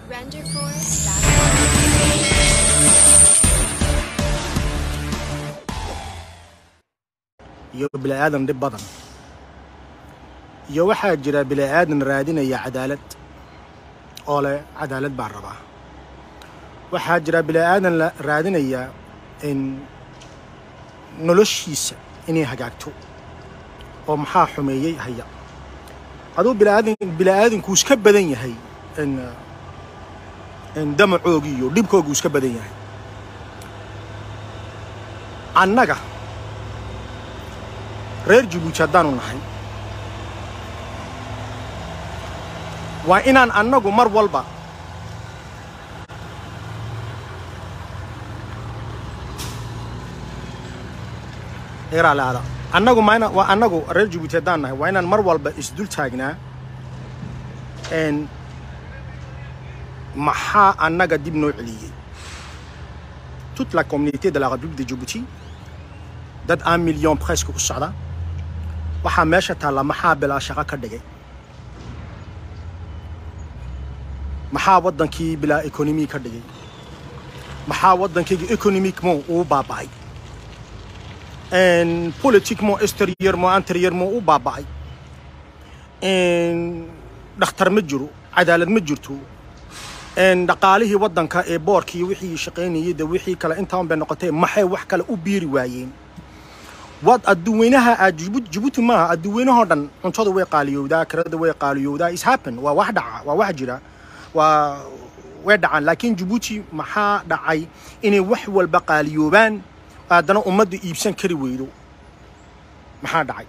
Renderforce.com. iyo bini'aadan dhib badan iyo waxaa jira bini'aadan raadinaya cadaalad oo leh cadaalad baan rabaa waxaa jira bini'aadan la raadinaya in noloshiisa inay hagaagto oo maxaa xumeeyey haya aduu bini'aadan bini'aadanku iska badan yahay in in damacoogii iyo dhibkoogu iska badan yahay annaga reer jabuuti haddaanu nahay waa inaan annagu mar walba eraalaada annagu ma ina waa annagu reer jabuuti haddaan nahay waa inaan mar walba isdul taagnaa n maxaa annaga dib noo celiyey toute la communauté de la république de djibouti dad un million presque u socda waxaa meesha taalla maxaa bilaa shaqo ka dhigay maxaa waddankii bilaa economy ka dhigay maxaa waddankayga economiquement uu baaba'ay politiquement extérieurement intérieurement uu baaba'ay dhakhtar ma jiro cadaalad ma jirto dhaqaalihii waddanka ee boorkii wixii shaqaynayay de wixii kale intaan bay noqotay maxay wax kale u biiri waayeen wad adduweynaha aad Djibouti Djibouti maaha adduweynahoo dhan cuntada way qaaliyowdaa kirada way qaaliyowdaa is happen waa wax dhaca waa wax jira waa way dhacaan laakiin Djibouti maxaa dhacay inay wax walba qaaliyoobaan haddana ummadda iibsan kari weydo maxaa dhacay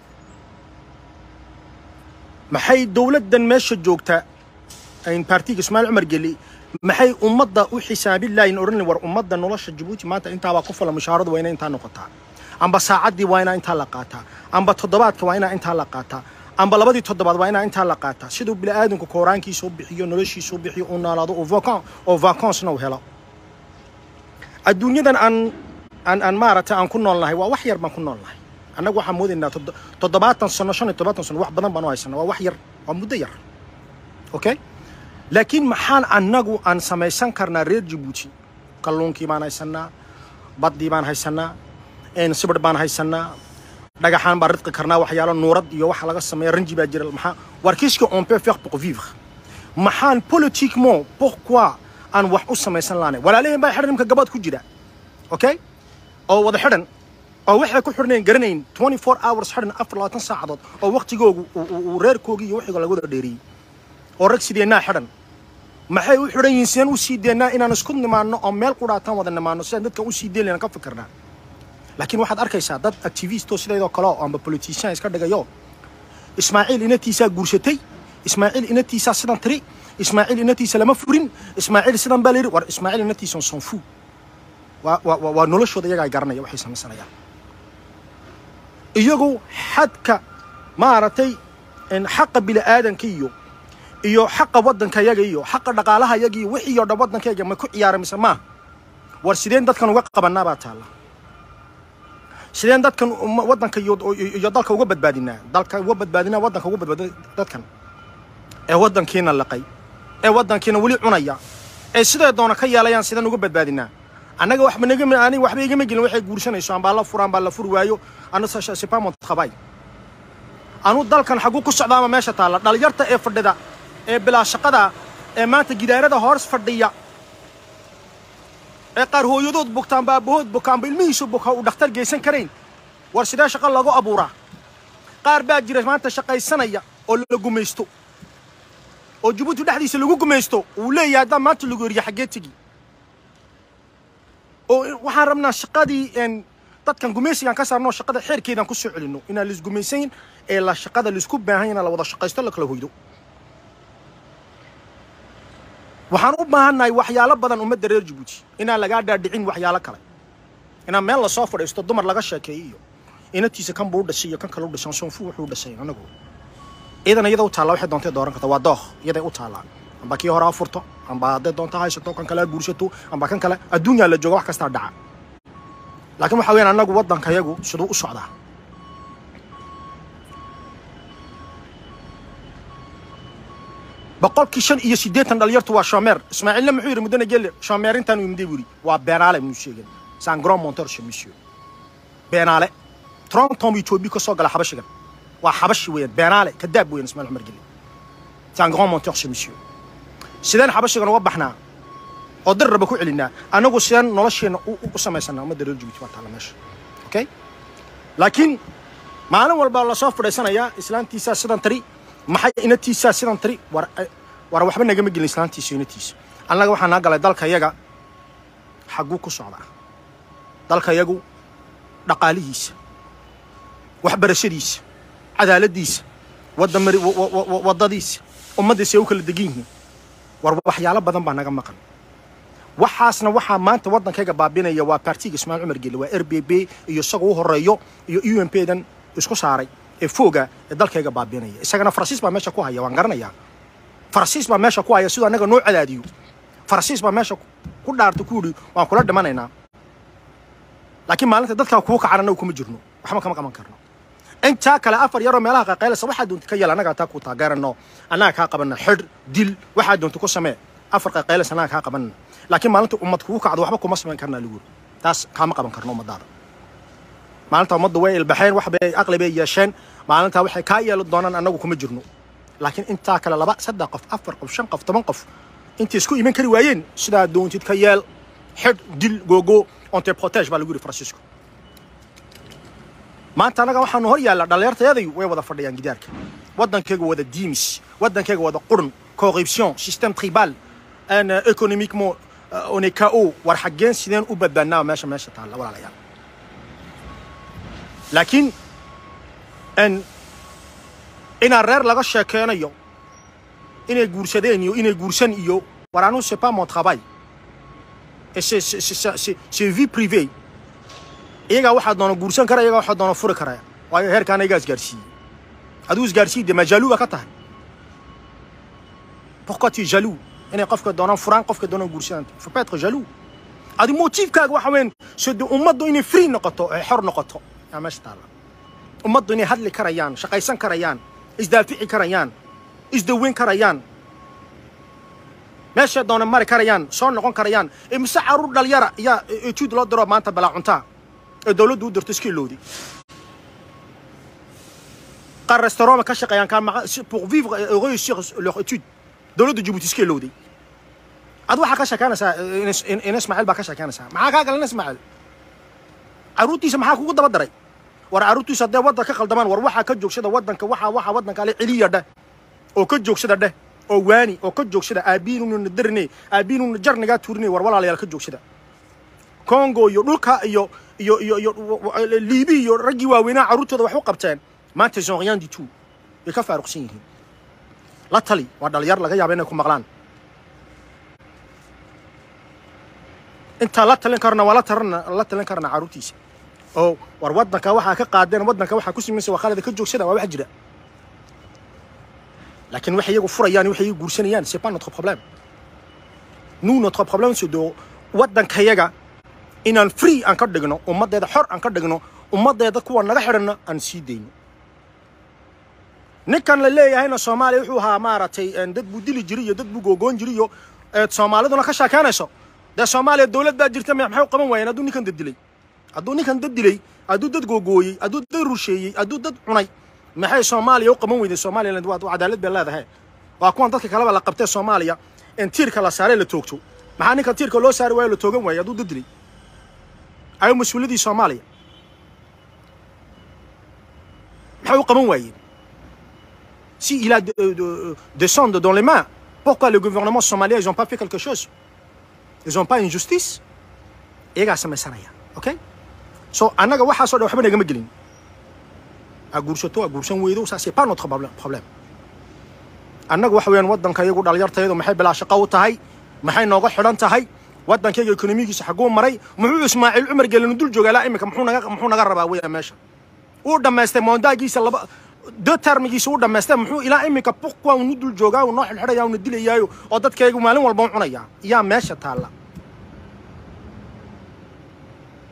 maxay dowladdan meesha joogta in partiga Ismaaciil Cumar Geli maxay ummadda u xisaabin laayin oran war ummadda nolosha Djibouti maanta intaa baa ku filan mushaaradu waa inay intaa noqotaa amba saacaddii waa inaa intaa la qaataa amba toddobaadka waa inaa intaa la qaataa amba labadii toddobaad waa inaa intaa la qaataa siduu bini'aadanku kooraankiisa u bixiyo noloshiisa u bixiyo uu noolaado oo vacan oo vacancena uu helo adduunyadan aan aan aan maaragtay aan ku noolnahay waa wax yar baan ku noolnahay annagu waxaan moodaynaa toddo- toddobaatan sano shan iyo toddobaatan sano wax badan baan u haysanaa waa wax yar waa muddo yar okay laakiin maxaan annagu aan samaysan karnaa reer jabuuti kalluunkii baan haysanaa baddii baan haysanaa een sibir baan haysanaa dhagaxaan baan ridqi karnaa waxyaalo nuurad iyo waxa laga sameeya ranji baa jira maxaa war qu'est-ce qu'on peut faire pour vivre maxaan politiquement pourquoi aan wax u samaysan laanay walaalaheen baa xidhan nimka gabaad ku jira okay oo wada xidhan oo waxay ku xidhnayn garanayn 24 hours xidhan afar labaatan saacadood oo waqtigoogu uu- uu uu reerkoogii iyo wixiga laga wada dheeriyey oo rag sideennaa xidhan maxay u xidhan yihiin sideen u sii deennaa inaan isku nimaanno oo meel qudhaataan wada nimaanno sidaan dadkan u sii deyn laynaan ka fikirnaa laakiin waxaad arkaysaa dad activistoo sideedoo kale oo amba politician iska dhigayo ismaaciil inatiisaa guursatay ismaaciil inatiisaa sidan tiri ismaaciil inatiisa lama furin ismaaciil sidan baa layidhi war ismaaciil inatiisa son fu waa waa waa- waa noloshooda iyagaa garanaya waxay samaysanayaan iyagu xadka maaragtay in xaqa bini'aadanka iyo iyo xaqa waddanka yaga iyo xaqa dhaqaalaha yaga iyo wixii oo dhan waddankayga ma ku ciyaara mise maaha war sideen dadkan uga qabanaa baa taalla sideen dadkan uma- waddanka iyo iyo iyo dalka uga badbaadinaa dalka uga badbaadinaa waddanka uga badbaadina dadkan ee waddankiina laqay ee waddankiina weli cunaya ee sidee doona ka yeelayaan sideen uga badbaadinaa annaga waxba naga ani waxba igama gelin waxay guursanayso ambaa la furaan baa la furi waayo anu sipamont qabay anu dalkan xaguu ku socda ama meesha taalla dhalinyarta ee fadhida ee bilaa shaqada ee maanta gidaarada hoos fadhiya ee qaar hooyadood bogtaanba aabahood bokaanba ilmihiisu boka uu dhakhtar geysan karayn war sidee shaqo lagu abuuraa qaar baa jira maanta shaqaysanaya oo la gumaysto oo jabuuti dhexdiisa lagu gumaysto uu leeyahay haddaan maanta lagu eriyo xaggee tegi oo waxaan rabnaa shaqadii een dadkan gumaysigaan ka saarno shaqada xeerkeedaan ku soo celinno inaan laisgumaysayn ee la shaqada laisku baahan yahay la wada shaqaysto la kala hoydo waxaan u baahannahay waxyaalo badan ummadda reer jabuuti inaan lagaa dhaadhicin waxyaalo kale inaan meel lasoo fadhiisto dumar laga sheekeeyo iyo inatiisa kan buu u dhashay iyo kan kale u dhashay soonfu wuxuu u dhashay anagu iyadan iyada u taalla waxay doontay dooran karta waa dooh iyaday u taallaa amba kii hore ha furto amba hadday doonto haysato kan kale ha guursato amba kan kale adduunyaa la jooga wax kastaa dhaca laakiin waxa weeyaan annagu waddanka yagu siduu u socdaa boqolkii shan iyo siddeetan dhalinyartu waa shomeer ismaaciilna muxuu yidhi muddana gelle shomeerintaan uu imday buu yidhi waa beenaale muu sheegin san grand monteur chez monsieur beenaale tronton buu etoobiya ka soo gala xabashigan waa xabashi weeyaan beenaale kadaab weeyaan ismaaciil cumar gelle san grand monteur chez monsieur sideen xabashigan uga baxnaa oo dar raba ku celinaa anagu sideen nolosheenna u u samaysanaa ummadda reer jabuuti baa taalla meesha okay laakiin maalin walba lasoo fadhiisanayaa islaantiisaa sidan tari maxay inatiisaa sidan tari war war waxba nagama gelin islaantiisa inatiisa annaga waxaa naa galay dalka yaga xagguu ku socdaa dalka yagu dhaqaalihiisa waxbarashadiisa cadaaladdiisa wadda mari wa- wa- wa- waddadiisa ummaddiisa ay u kala degan yihiin war waxyaalo badan baa naga maqan waxaasna waxaa maanta waddankayga baabinaya waa partiga ismaaciil cumar gelle waa r b b iyo isaga u horeeyo iyo u m p dan isku saaray ee fooga ee dalkayga baabinaya isagana faransiis baa meesha ku haya waan garanayaa faransiis baa meesha ku haya siduu annaga noo cadaadiyo faransiis baa meesha ku dhaarta ku yidhi waan kula dhimanaynaa laakiin maalinta dadkaa kuu kacan annagu kuma jirno waxba kama qaban karno intaa kale afar yaroo meelaha qaqaylasa waxaa doonta ka yeel annagaa taa ku taageerano annaga kaa qabanna xidh dil waxaa doonta ku samee afar qaqaylas annaga kaa qabanna laakiin maalinta ummad kugu kacdo waxba kuma samayn karnaa lagu yiri taas kaama qaban karno ummadaada maalinta ummadda way ilbaxeen wax bay aqli bay yeesheen maalintaa waxay kaa yeeli doonaan annagu kuma jirno laakiin intaa kale laba saddex qof afar qof shan qof toban qof intay isku iman kari waayeen sidaa doontid ka yeel xidh dil googo onte protege baa lagu yidhi faransiisku maanta annaga waxaanu hor yaalla dhallinyartayadayu way wada fadhiyaan gidaarka waddankayga wada diimis waddankayga wada qurun corruption système tribal an économiquement euh, on est KO war xaggeen sideen u badbaadnaa meesha meesha taalla walaalayaal laakiin n inaa reer laga sheekeynayo inay guursadeen iyo inay guursan iyo war anu c'est pas mon travail et c'est c'est c'est c'est c'est vie privée iyagaa waxaa doona guursan kara iyagaa waxaa doona furi kara waayo heerkaana igaa isgaarsiiyey aduu isgaarsiiyey dee ma jaloux baa ka tahay pourquoi tu es jaloux inay qofka doonaan furaan qofka doonaan guursadaan faut pas être jaloux adi motiifkaaga waxa weyn so de ummaddu inay free noqoto ay xor noqoto yaa meesha taalla ummaddu inay hadli karayaan shaqaysan karayaan isdaafici karayaan isdaweyn karayaan meeshay doona mari karayaan soo noqon karayaan ee mise caruur dhalinyara yaa etuud loo diro maanta balaa cuntaa ee dowladdu u dirto iska ilowday qaar restaurant ka shaqeeyaan kaa maqa si- pour vivre et réussir leur étude dowladda jabuuti iska ilowday ad waxaa ka sheekeynaysaa in- in in ismaaciil baa ka sheekeynaysaa maxaa kaa galan ismaaciil caruurtiisa maxaa kugu daba daray war caruurtiisa haddee waddan ka qaldamaan war waxaa ka joogsada waddanka waxaa waxaa waddanka ale celiya dheh oo ka joogsada dheh oo waani oo ka joogsada aabiinuna darne aabiinuna jarnigaa tuurine war walaalayaal ka joogsada congo iyo dhulka iyo iyo iyo iyo liibi iyo raggii waaweynaa carruurtooda wax u qabteen maanta ils ont rien du tout way ka faaruqsan yihiin la tali waa dhalinyar laga yaaba inay ku maqlaan intaa la talin karna waa la tarana la talin karna carruurtiisa oo war waddanka waxaa ka qaadeen waddanka waxaa ku simaysa waa khalada ka joogsada waa wax jira laakiin waxay iyagu furayaan waxay iyagu guursanayaan c'est pas notre problème nous notre problème c'est de waddankayaga inaan free aan ka dhigno ummaddeeda xor aan ka dhigno ummaddeeda kuwa naga xidhanna aan sii dayno ninkan la leeyahayna soomaaliya wuxuu ahaa maaragtay een, dad buu dili jiri iyo dad buu googoon jiri iyo eed soomaaliduna ka sheekeynayso dee soomaaliya dowlad baa jirta me- maxay u qaban waayeen hadduu ninkan dad dilay hadduu ninkan dad dilay hadduu dad googooyey hadduu dad rusheeyey hadduu dad cunay maxay soomaaliya u qaban weyday somaliland waa waa cadaalad bay leedahay waa kuwan dadka kaleba la qabtee soomaaliya in tiirka la saaray la toogto maxaa ninkan tiirka loo saari waayo la toogan waayey hadduu dad dilay ayo mas-uuliyaddii soomaaliya maxay u qaban waayeen si il a de, de, de sang dans les mains pourquoi le gouvernement somalien ils ont pas fait quelque chose ils ont pas une justice iyagaa samaysanaya okay so annaga waxaasoo dhan waxba nagama gelin aa guursato aa guursan weydo ça c'est pas notre problème problème annaga waxa weeyaan waddanka iyagu dhalinyartayadu maxay bilaa shaqo u tahay maxay nooga xidhan tahay waddankayga ekonomigiisa xaguu maray muxuu ismaaciil cumar gelinu dul joogaa ilaa iminka muxuu naga muxuu naga rabaa weya meesha uu dhammaystay moondaagiisa laba deux termigiisa uu dhammaystay muxuu ilaa iminka pourquoi unu dul joogaa uu noo xidhxidhayaa una dilayaayo oo dadkaygu maalin walba u cunayaa yaa meesha taalla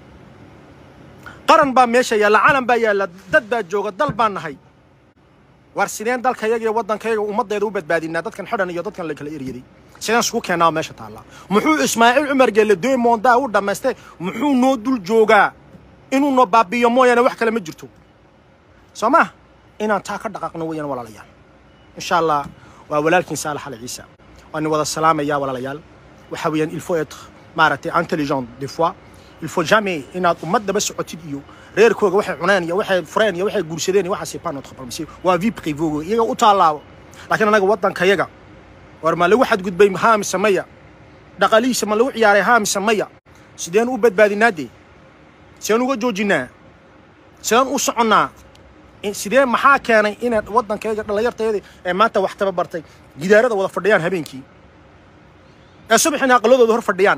qaran baa meesha yaalla calan baa yaalla dad baa jooga dal baan nahay war sideen dalkayaga iyo waddankayaga ummaddeeda u badbaadinaa dadkan xidhan iyo dadkan la kala eryaday sideen isku keennaa meesha taallaa muxuu ismaaciil cumar geelle doy moondaa u dhammaystay muxuu noo dul joogaa inuu noo baabi'iyo mooyaane wax kale ma jirto soo ma inaan taa ka dhaqaaqno weeyaan walaalayaal insha allah waa walaalkiin saalax ali ciise waan wada salaamayaa walaalayaal waxa weeyaan il faut être maaragtay intelligent des fois il faut jamais inaad ummadaba socotid iyo reerkooga waxay cuneen iyo waxay fureen iyo waxay guursadeen iyo waxaas c'est pas notre problème c'est waa vie privée iyaga u taalaabo laakiin anaga waddankayaga war ma lagu xadgudbay haa mise maya dhaqalihiisa ma lagu ciyaaray haa mise maya sideen u badbaadinaa dee sideen uga joojinaa sideen u soconnaa sidee maxaa keenay inaad waddankayga dhallinyartayada ee maanta wax tababartay gidaarada wada fadhiyaan habeenkii ee subaxina aqaladooda hor fadhiyaan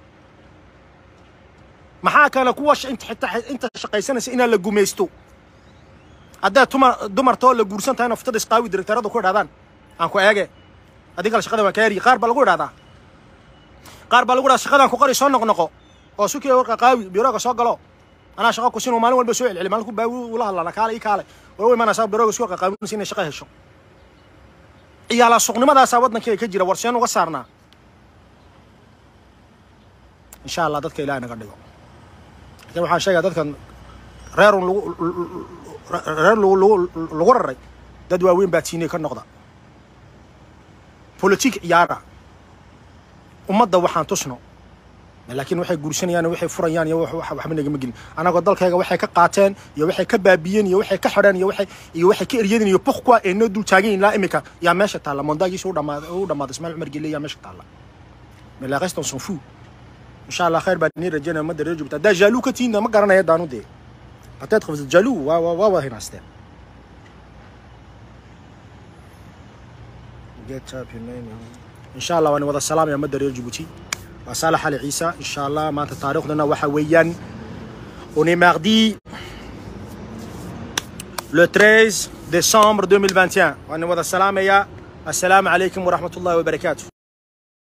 maxaa keena kuwa inta xitaa inta shaqaysanaysa inaan la gumaysto haddaad tuma dumartoo la guursan tahay naftada isqaawi direktarada ku idhahdaan aan ku eege adiga shaqada waan ka eriyi qaar baa lagu idhahdaa qaar baa lagu idhahdaa shaqadaan ku qori soo noqnoqo oo sukiya warqa qaawi birooga soo galo anaa shaqo ku sin maalin walba soo celceli maalin ku baawi ula hadlana kaale ii kaale war way imanaysaa birooga isku qaqaawinaysa inay shaqo hesho ciyaala suqnimadaasaa waddankeega ka jira war seen uga saarnaa insha allah dadka ilaah naga dhigo laakiin waxaan sheegaa dadkan reerun lagu reer lagu lagu lagu raray dad waaweyn baa tiinay ka noqda politik ciyaara ummadda waxaan tusno laakiin waxay guursanayaan waxay furayaan iyo waxba nagama gelin anagoo dalkayga waxay ka qaateen iyo waxay ka baabiyeen iyo waxay ka xidheen iyo waxay iyo waxay ka eryadeen iyo pourquoi ay noo dul taagan ilaa imika yaa meesha taalla mondaagiisa u dhamaaday u dhamaaday ismaaciil cumar gelle yaa meesha taalla mais la reste on s'en fout insha allah khayr baa nii rajaynaya ummadda reer joogta haddaa jaaluu ka tihiinna ma garanaya daanu dee peut-être vous êtes jaloux waa waa waa wada hinaasteen insha allah waan wada salaamaya ummadda reer jabuuti waa saalax ali ciise insha allah maanta taariikhdana waxa weeyaan on est mardi le 13 décembre 2021 waan wada salaamaya assalaamu calaykum waraxmat ullahi wabarakaatu